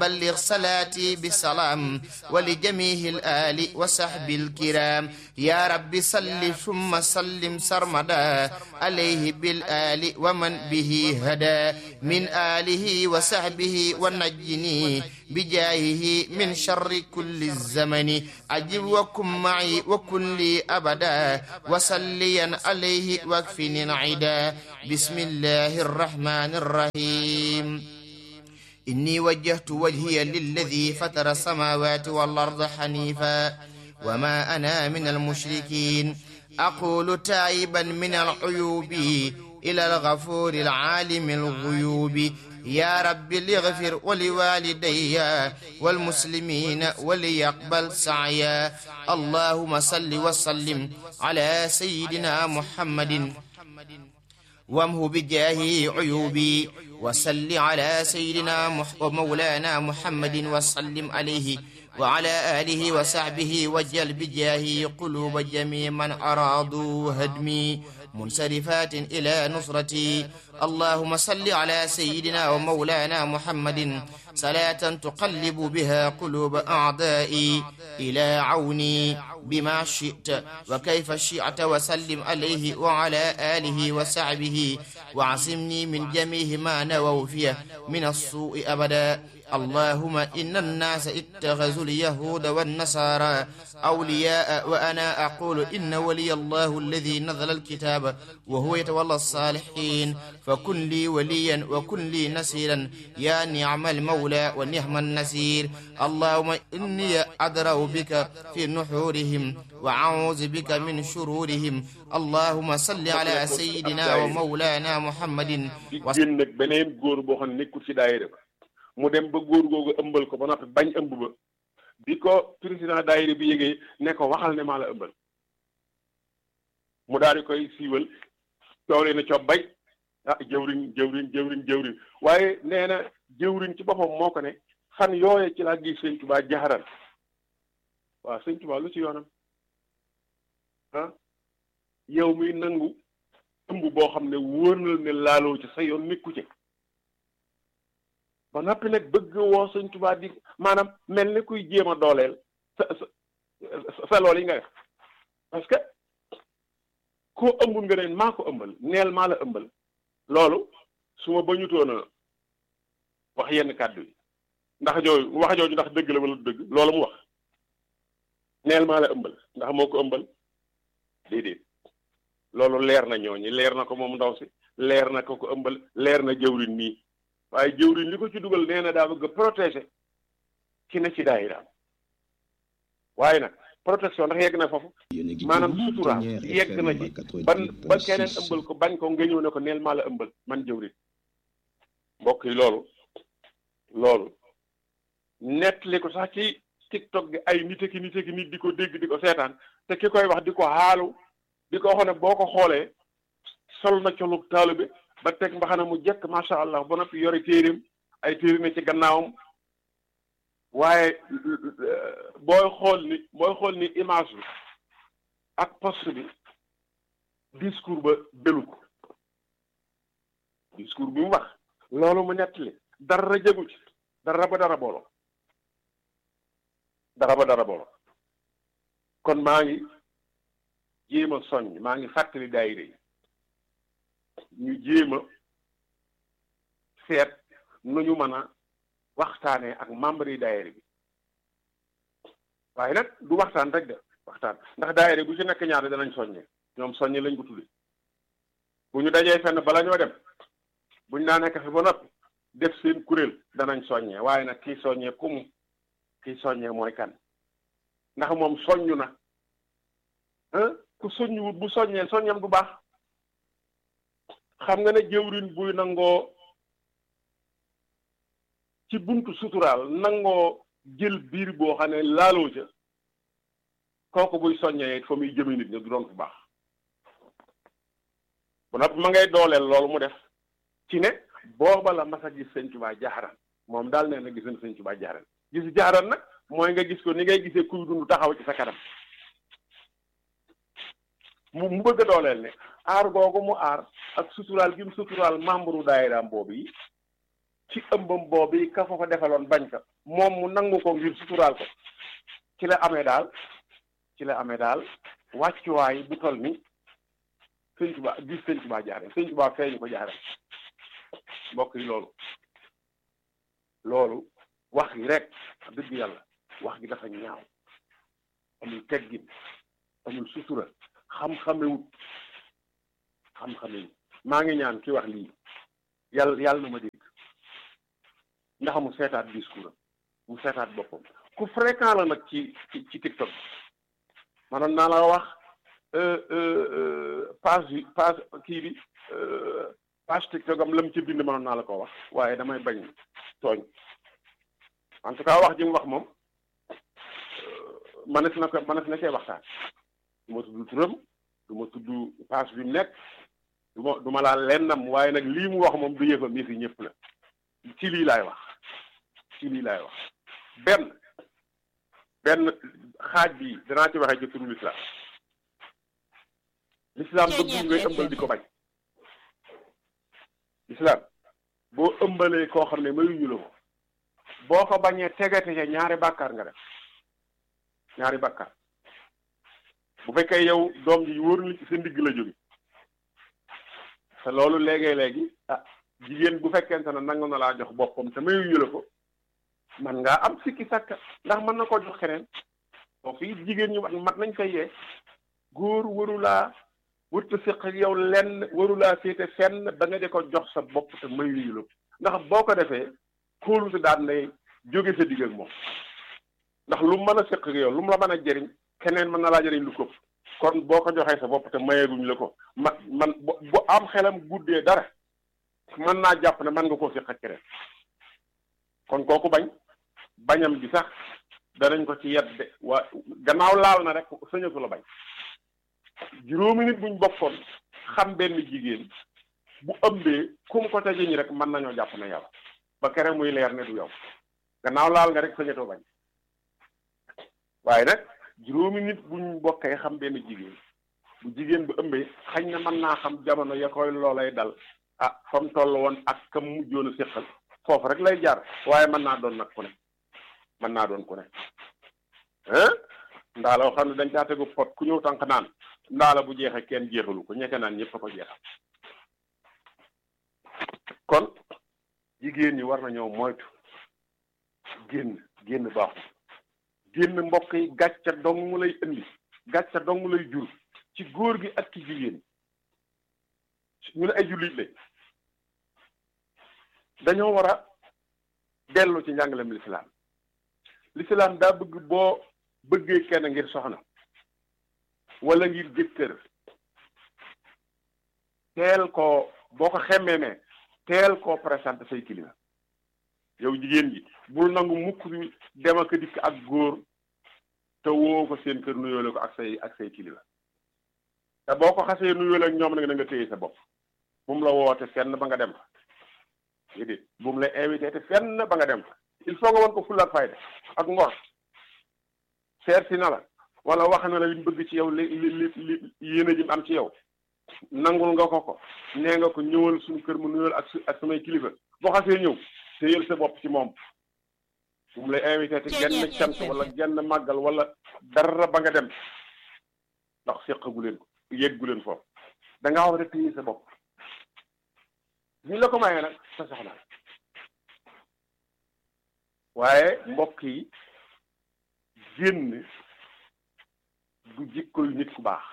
بلغ صلاتي بسلام ولجميع الآل وصحب الكرام يا رب صل ثم سلم سرمدا عليه بالآل ومن به هدى من آله وصحبه ونجني بجاهه من شر كل الزمن أجب وكن معي وكن لي أبدا وصليا عليه واكفني العدا بسم الله الرحمن الرحيم إني وجهت وجهي للذي فطر السماوات والأرض حنيفا وما أنا من المشركين أقول تائبا من العيوب إلى الغفور العالم الغيوب يا رب ليغفر ولوالدي والمسلمين وليقبل سعيا اللهم صل وسلم على سيدنا محمد وامه بجاهه عيوبي وصل على سيدنا مح ومولانا محمد وسلم عليه وعلى آله وصحبه وجل بجاهه قلوب جميع من أرادوا هدمي منصرفات إلى نصرتي اللهم صل على سيدنا ومولانا محمد صلاة تقلب بها قلوب أعدائي إلى عوني بما شئت وكيف شئت وسلم عليه وعلى آله وصحبه وعصمني من جميع ما نووا فيه من السوء أبدا اللهم إن الناس اتخذوا اليهود والنصارى أولياء وأنا أقول إن ولي الله الذي نزل الكتاب وهو يتولى الصالحين فكن لي وليا وكن لي نصيرا يا نعم المولى ونعم النصير اللهم إني أدرأ بك في نحورهم وأعوذ بك من شرورهم اللهم صل على سيدنا ومولانا محمد génn nag beneen góor boo xam ne nekkul ci daayira ba mu dem ba góor googu ëmbal ko ba noppi bañ ëmb ba bi ko président daayira bi yégee ne ko waxal ne maa la ëmbal mu daal di koy siiwal coow lee na coob bay ah jëwriñ jëwriñ jëwriñ jëwriñ waaye nee na jëwriñ ci boppam moo ko ne fan yooye ci laa gis sëñ Tuubaa jaxaral waaw sëñ Tuubaa lu ci yoonam ah yow muy nangu ëmb boo xam ne wóor na ne laaloo ci sa yoon nekku ci ba noppi nag bëgg woo sëñ Tuubaa di maanaam mel ni kuy jéem a dooleel sa sa sa lool yi nga def parce que koo ëmbul nga ne maa ko ëmbal neel maa la ëmbal loolu su ma bañutoon a wax yenn kàddu yi ndax jooju wax jooju ndax dëgg la wala dëgg loolu mu wax neel maa la ëmbal ndax moo ko ëmbal déedéet loolu leer na ñooñi leer na ko moom ndaw si leer na ko ko ëmbal leer na jëwriñ nii waaye jëwriñ li ko ci dugal nee na daa bëgg a protéger ki ne ci daayiraam waaye nag protection ndax yegg na foofu maanaam suturaam yegg na ci ban ba keneen ëmbal ko bañ ko nga ñëw ne ko neel maa la ëmbal man jëwriñ mbokk yi loolu loolu nettali ko sax ci tiktok gi ay nit ki nit ki nit di ko dégg di ko seetaan te ki koy wax di ko xaalu di ko wax ne boo ko xoolee sol na colug taalibe ba teg mbaxana mu jekk macha allah ba noppi yore téeréem ay téere ne ci gannaawam waaye booy xool ni booy xool ni image bi ak post bi discours ba belu ko discours bi mu wax loolu mu nettali dara jëgu ci dara ba dara boolo dara ba dara boolo kon maa ngi jéem a soññ maa ngi fàttali daayira yi ñu jéem a seet nu ñu mën a waxtaanee ak membre yi daayira bi waaye nag du waxtaan rek de waxtaan ndax daayira bu ci nekk ñaar danañ soññee ñoom soññe lañ ko tudde bu ñu dajee fenn bala ñoo dem buñ naa nekk fi ba noppi def seen kuréel danañ soññee waaye nag kii soññee ku mu kii soññee mooy kan ndax moom soññu na ku soññuwut bu soññee soññam du baax xam nga ne jëwrin buy nangoo ci buntu suturaal nangoo jël biir boo xam ne laaloo ca kooku buy soññee fa muy jëme nit ñi du doon bu baax bu noppi ma ngay dooleel loolu mu def ci ne booba la mas a gis sëñ Tuubaa jaaxaran moom daal nee na gis na sëñ Tuubaa jaaxaran gis jaaxaran nag mooy nga gis ko ni ngay gisee kuy dund taxaw ci sa kanam mu mu bëgg a dooleel ne aar googu mu aar ak suturaal gi mu suturaal membre daayiraam boobu yi ci ëmbam boobu ka fa ko defaloon bañ ka moom mu nangu ko ngir suturaal ko ci la amee daal ci la amee daal wàccuwaay bu toll ni sëñ Tuubaa gis sëñ Tuubaa jaare sëñ Tuubaa feeñu ko jaare mbokk yi loolu loolu wax gi rek dëgg yàlla wax gi dafa ñaaw amul teggin amul sutura xam-xamewut xam-xamewut maa ngi ñaan ki wax lii yàlla yàlla na ma dégg ndax mu seetaat discours am mu seetaat boppam ku fréquent la nag ci ci ci TikTok maanaam naa la wax page bi page kii bi page TikTok am la mu ci bind mënoon naa la ko wax waaye damay bañ tooñ en tout cas wax ji mu wax moom manes na ko manes na cee waxtaan du ma tudd turam du ma tudd page bi mu nekk du ma du ma laal lennam waaye nag lii mu wax moom du yëfam yëfi ñëpp la ci lii laay wax ci lii laay wax benn benn xaaj bi danaa ci waxee ci turu lislaam lislaam bëgg ngay ëmbal di ko bañ lislaam boo ëmbalee koo xam ne mayuñu la ko boo ko bañee tegate ca ñaari bàkkaar nga def ñaari bàkkaar bu fekkee yow doom ji wóor li sa ndigg la jóge te loolu léegi-léegi ah jigéen bu fekkente ne nangu na laa jox boppam te mayuñu la ko man ngaa am sikki sàkka ndax mën na ko jox keneen boo fii jigéen ñu mat nañ koy yee góor warulaa wërta séq ak yow lenn warulaa féete fenn ba nga de ko jox sa bopp te mayuñu la ko ndax boo ko defee kóolute daan nay jóge sa digg ak moom ndax lu mën a séq ak yow lu mu la mën a jëriñ keneen mën na laa jëriñ lu ko kon boo ko joxee sa bopp te mayeeguñ la ko man man bu am xelam guddee dara mën naa jàpp ne mën nga koo séq ak keneen kon kooku bañ bañam bi sax danañ ko ci yedde waa gannaaw laal na rek sëñatu la bañ juróomi nit buñ bokkoon xam benn jigéen bu ëmbee kum ko ca jëñ rek mën nañoo jàpp ne yow ba kere muy leer ne du yow gannaaw laal nga rek sëñatoo bañ waaye nag juróomi nit buñ bokkee xam benn jigéen bu jigéen bu ëmbee xañ na mën naa xam jamono ya koy loolay dal ah fa mu toll woon ak kam mujjoon a séqal foofu rek lay jaar waaye mën naa doon nag ku ne mën naa doon ku ne hein ndaala yoo xam ne dañ caa tegu pot ku ñëw tànk naan ndaala bu jeexee kenn jeexalu ko ñekke naan ñëpp a ko jeexal kon jigéen ñi war nañoo moytu génn génn baaxul génn mbokk yi gàcca dong mu lay indi gàcca dong mu lay jur ci góor gi ak ci jigéen ñu ne ay jullit lañ dañoo war a dellu ci njàngalem lislaam lislaam daa bëgg boo bëggee kenn ngir soxna wala ngir jëkkër teel koo boo ko xemmee ne teel koo présenté say kilifa yow jigéen ji bul nangu mukk bi dem ak dikk ak góor te woo ko seen kër nuyoole ko ak say ak say kilifa te boo ko xasee nuyoole ak ñoom nag na nga téye sa bopp bu mu la woote fenn ba nga dem fa déedéet bu mu la invité te fenn ba nga dem fa il faut nga won ko fulla ak fayda ak ngor seet si na la wala wax na la liñ bëgg ci yow li li li yéene ji am ci yow nangul nga ko ko nee nga ko ñëwal suñu kër mu nuyal ak ak samay kilifa boo xasee ñëw téyel sa bopp ci moom bu mu lay invité te genn cant wala genn màggal wala dara ba nga dem ndax séqagu leen ko yeggu leen foofu da ngaa war a téye sa bopp ñu la ko mayee nag sa soxna waaye mbokk yi génn du jikko yu nit ku baax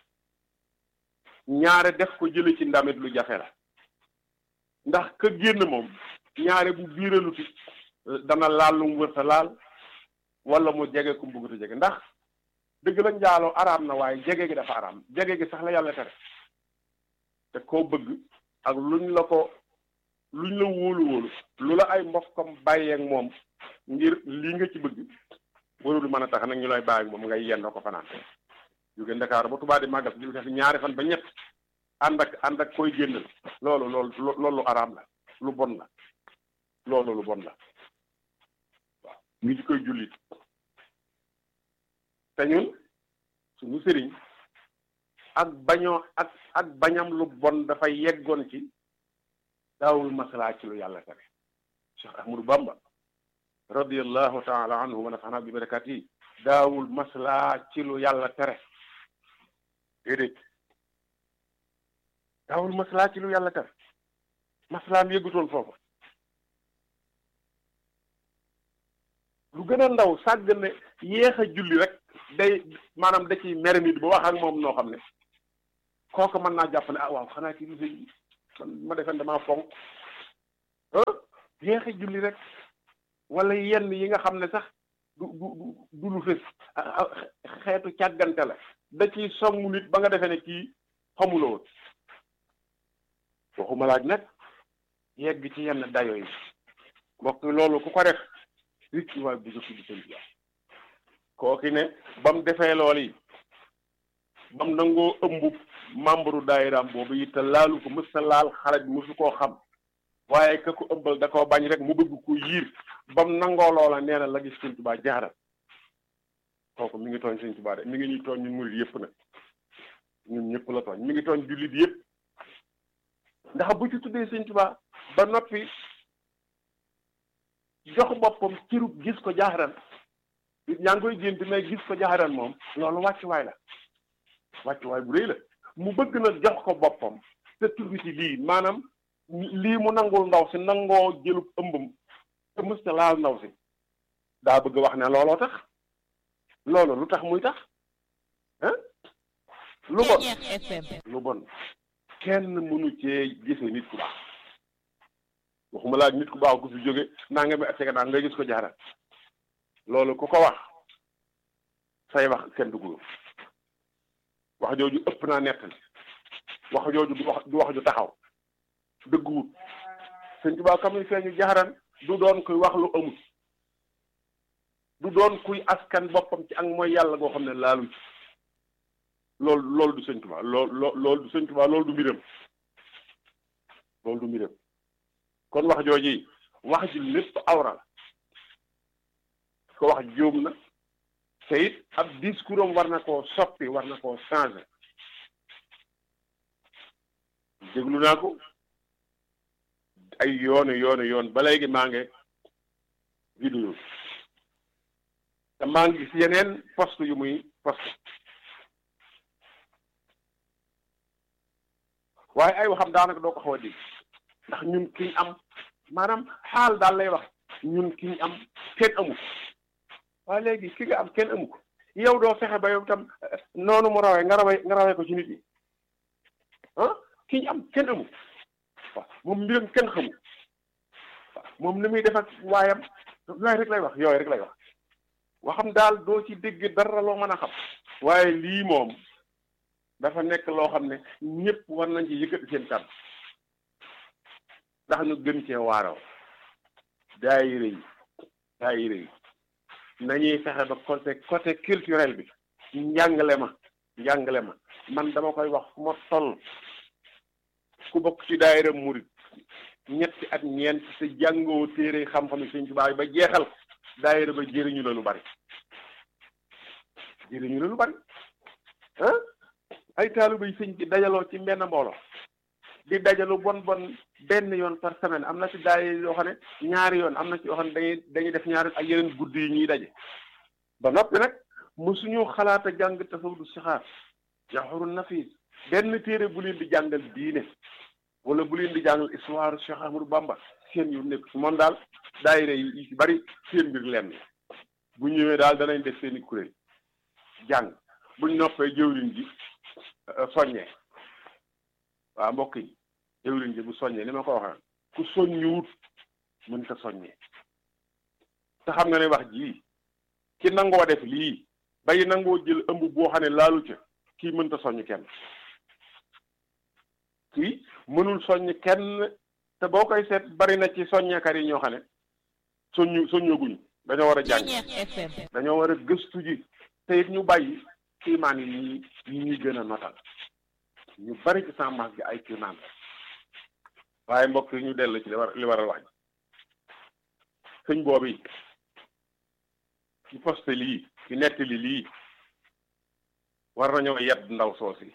ñaare def ko jële ci ndamit lu jafe la ndax ka génn moom ñaare bu biiraluti dana laal lu mu wërta laal wala mu jege ku mbuguta jege ndax dëgg la njaaloo araam na waaye jege gi dafa araam jege gi sax la yàlla tere te koo bëgg ak luñ la ko luñ la wóolu wóolu lu la ay mbokkam bàyyeek moom ngir lii nga ci bëgg warul mën a tax nag ñu lay bàyyi moom ngay yendoo ko fanaan jóge Ndakaaru ba Tuubaa di màggal di def ñaari fan ba ñett ànd ak ànd ak koy génnal loolu loolu loolu lu araam la lu bon la loolu lu bon la waaw ngi ci koy jullit te ñun suñu sëriñ ak bañoo ak ak bañam lu bon dafa yeggoon ci daawul masalaa ci lu yàlla tere Cheikh Ahmadou Bamba radiallahu taala anhu wa nafaana bi barakat yi daawul maslaa ci lu yàlla tere déedéet daawul maslaa ci lu yàlla tere maslaam yëggutoon foofu lu gën a ndaw sàgg ne yéex a julli rek day maanaam da ciy mere nit ba wax ak moom noo xam ne kooku mën naa jàpp ne ah waaw xanaa kii bi ma defen damaa fonk yéex a julli rek wala yenn yi nga xam ne sax du du du lu fës xeetu càggante la da ciy songu nit ba nga defee ne kii xamula woon waxuma laaj nag yegg ci yenn dayo yi mbokk loolu ku ko def rit ci waay bugga tuddi seen biir kooki ne ba mu defee lool yi ba mu nangoo ëmb membre daayiraam boobu it te laalu ko mës ta laal xale bi mësu koo xam waaye ka ko ëmbal da koo bañ rek mu bëgg ko yiir ba mu nangoo loola nee na la gis Sëñ Tuubaa jaaral kooku mi ngi tooñ Sëñ Tuubaa de mi ngi ñuy tooñ ñun murid yëpp nag ñun ñëpp la tooñ mi ngi tooñ jullit yëpp ndax bu ci tuddee Sëñ Tuubaa ba noppi jox boppam cirub gis ko jaaxaran yaa ngi koy gént mais gis ko jaaxaran moom loolu wàccuwaay la wàccuwaay bu rëy la mu bëgg na jox ko boppam te tudd ci lii maanaam lii mu nangul ndaw si nangoo jëlub ëmbam te mësta laal ndaw si daa bëgg wax ne looloo tax loolu lu tax muy tax ah lu bon lu bon kenn mënu cee gise nit ku baax waxuma laa nit ku baax ku fi jóge naa nga mi ak naa nga gis ko jaaral loolu ku ko wax say wax kenn dugg wax jooju ëpp naa nettali wax jooju du wax du wax ju taxaw dëgguwut sëñ Tuubaa kam ni feeñu jaaran du doon kuy wax lu amul du doon kuy askan boppam ci ak mooy yàlla goo xam ne laalu ci loolu loolu du sëñ Tuubaa loolu loolu du sëñ Tuubaa loolu du mbiram loolu du mbiram kon wax jooji wax ji lépp awra la ko wax jóom na te it ab discours am war na koo soppi war na koo changer déglu naa ko ay yoonu yoonu yoon ba léegi maa ngi vidéo te maa ngi gis yeneen poste yu muy poste waaye ay waxam daanaka doo ko xaw a dégg ndax ñun kiñ am maanaam xaal daal lay wax ñun kiñ am kenn amu ko waaye léegi ki nga am kenn amu ko yow doo fexe ba yow tam noonu mu rawee nga rawee nga rawee ko ci nit yi ah ki ñu am kenn amu waaw moom mbiram kenn xamu waaw moom ni muy def ak waayam yooyu rek lay wax yooyu rek lay wax waxam daal doo ci dégg dara loo mën a xam waaye lii moom dafa nekk loo xam ne ñëpp war nañ ci yëkkati seen kàddu ndax ñu gën cee waaroo daayira yi daayira yi nañuy fexe ba côté côté culturel bi njàngale ma njàngale ma man dama koy wax fu ma toll ku bokk ci daayira murit ñetti at ñeent te jàngoo téere xam-xam yi Sëñ Tuubaa ba jeexal daayira ba jëriñu la lu bari jëriñu la lu bari ah ay taaliba yi sëñ bi dajaloo ci benn mbooloo di dajalu bon bon benn yoon par semaine am na ci daay yoo xam ne ñaari yoon am na ci yoo xam ne dañuy dañuy def ñaari ak yeneen guddi yi ñuy daje ba noppi nag mosuñu xalaat a jàng tasawudu sixaar jawharu nafis benn téere bu leen di jàngal diine wala bu leen di jàngal histoire Cheikh Ahmadou Bamba seen yu nekk su moom daal daayira yi ci bari seen mbir lenn bu ñëwee daal danañ def seeni kuréel jàng buñ noppee jëwriñ ji soññee waaw mbokk yi jëwriñ ji bu soññee ni ma ko waxee ku soññuwut mën ta soññee te xam nga ne wax ji ki nangoo def lii bay nangoo jël ëmb boo xam ne laalu ca kii mënta soññ kenn kii mënul soññ kenn te boo koy seet bari na ci soññeekat yi ñoo xam ne soññu soññaguñu dañoo war a jàng dañoo war a gëstu ji te it ñu bàyyi kiimaan yi ñi ñi ñuy gën a notal ñu bari ci sàmmaas gi ay kiimaan waaye mbokk yi ñu dellu ci li war li waral wax ji sëñ boobu yi ci poste lii ci nettali lii war nañoo yedd ndaw soosi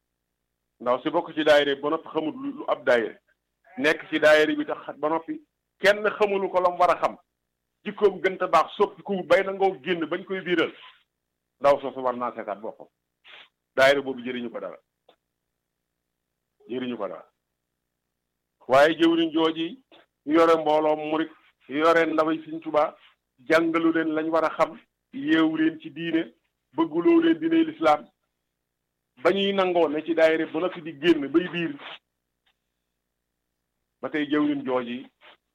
ndaw si bokk ci daayira ba noppi xamul lu ab daayira nekk ci daayira bi tax ba noppi kenn xamulu ko lam war a xam jikkoom gën a baax soppi ku bay na ngoo génn bañ koy biiral ndaw soosu war naa seetaat boppam daayira boobu jëriñu ko dara jëriñu ko dara waaye jëwriñ jooji yore mbooloo murit yore ndaway Sëriñ Tuubaa jàngalu leen lañ war a xam yeewu leen ci diine bëgguloo leen diine lislaam ba ñuy nangoo ne ci daayira ba noppi di génn bay biir ba tey jëwriñ jooji